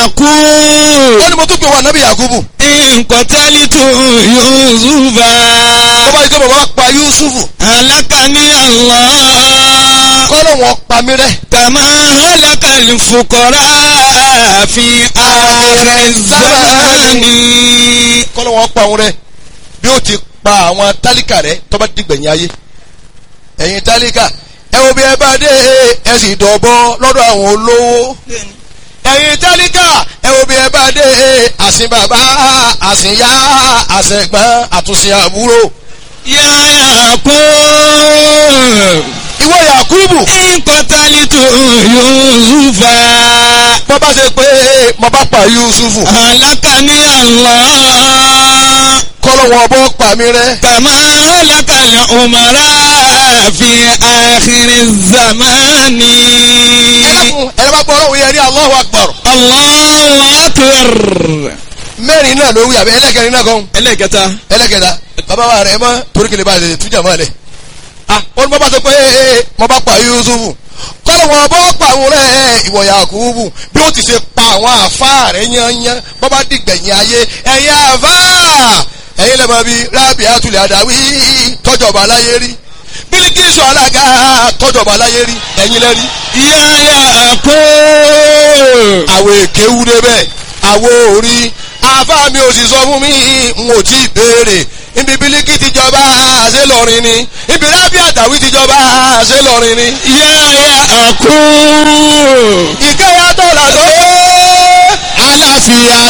Yakub. ó ní mo tún pè wá nábì yakubu Nkọ̀tẹ́lítù Yusufa. tó bá yí pé bàbá pa yusufu Alákàní Allah. kọ́lọ̀ wọn pa mí rẹ́ Kàmá alákàlì fukọ̀rá fi ààrẹ zamani. kọ́lọ̀ wọn pa òun rẹ́ bí ó ti pa àwọn tálíkà rẹ́ tó bá dìgbẹ̀yìn ayé ẹ̀yin tálíkà ẹ wo bí ẹ bá dé ẹ sì dọ̀bọ lọ́dọ̀ àwọn olówó ẹ̀yin tálíkà ẹ wo bí ẹ bá dé àsìn bàbá àsìn yá àsìn ẹ̀gbọ́n àtúnṣe àbúrò Yá Yakub. ìwọ yakubu Nkọ̀tẹ́lítù Yusufa. bọ́ bá ṣe pé mo bá pa yusufu Alákàní Allah. kọ́lọ̀ wọn bọ́ pa mí rẹ́ كما هلك الأمراء في آخر الزمان ẹlẹ́kùn ẹ̀rọ bá gbọ́ ọlọ́run yẹn ní Allahu Akbar الله أكبر mẹ́rin náà ló wí àbí ẹlẹ́kẹrin náà kan ẹlẹ́kẹta ẹlẹ́kẹta bàbá wa rẹ̀ mọ́ torí kìlẹ̀ bá lè tújà mọ́ lẹ̀ ah wọ́n ní bọ́ bá sọ pé ee mo bá pa Yusufu kọ́lọ̀ wọn bọ́ pa àwọn rẹ̀ ìwọ Yakubu bí ó ti ṣe pa àwọn àfa rẹ̀ yányán bọ́ bá dìgbẹ̀yìn ayé ẹ̀yin àfa ẹ̀yin lẹ́mọ̀ bíi rábì àtúlẹ̀ àdáwí tọ́jọba aláyé rí Bílíkísù alága tọ́jọba aláyé rí ẹ̀yin lẹ́rí يا يعقوب àwọn èké wú débẹ̀ àwọn orí àfa mi ò sì sọ fún mi n ò tí ì béèrè ibi bílíkì ti jọba ṣé lọrin ni ibi rábì àtàwí ti jọba ṣé lọrin ni. يا يعقوب ìkẹyà tó là tó. aláfíà